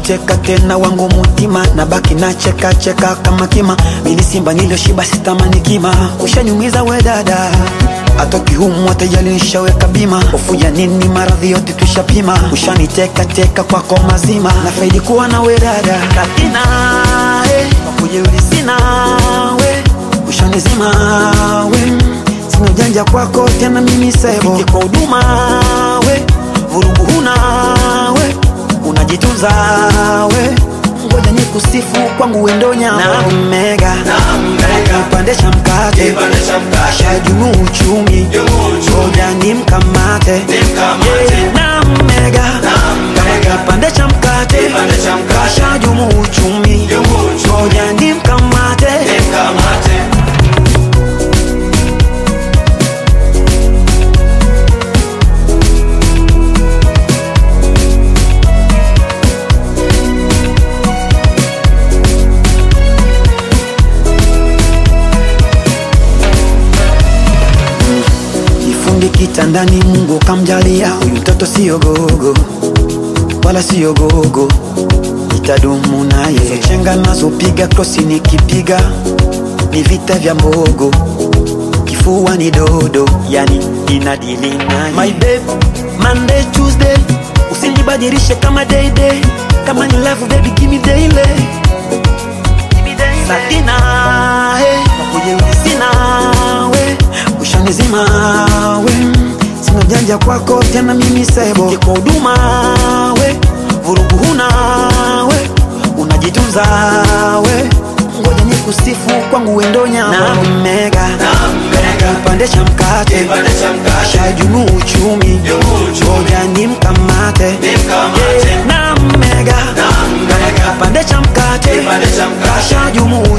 unapoteka tena wangu mutima na baki na cheka cheka kama kima mili simba niliyoshiba sitamani kima ushanyumiza we dada atoki humu watajali nishaweka bima hofu ya nini maradhi yote tushapima ushaniteka teka kwako mazima na faidi kuwa na we dada katina eh, wakujeuli sina we ushanizima we sina ujanja kwako tena mimi sebo Fiti kwa huduma we vurugu huna we unajitunza we ngoja ni kusifu kwangu wendonya na mega pandesha mkate Kipande cha mkate. shajumu uchumi Jumu uchumi. ngoja ni mkamate Nimkamate. Yeah, na mega mega. kipande cha mkate Kipande cha mkate. shajumu uchumi Jumu uchumi. ngoja ni mkamate Nimkamate. kifundi kitandani mungu kamjalia huyu mtoto siyo gogo wala siyo gogo itadumu naye Hizo chenga nazopiga krosi nikipiga ni vita vya mbogo kifua ni dodo yani inadili naye my babe monday tuesday usinibadilishe kama day day kama ni love baby give me daily Satina, hey, wakujeuri sina we ushanizima we sina ujanja kwako tena mimi sebo Fiti kwa huduma we vurugu huna we unajitunza we ngoja ni kusifu kwangu wendonya na mega mega. kipande cha mkate Kipande cha mkate. shajumu uchumi Jumu uchumi. ngoja ni mkamate Nimkamate. na mega mega. kipande cha mkate Kipande cha mkate. shajumu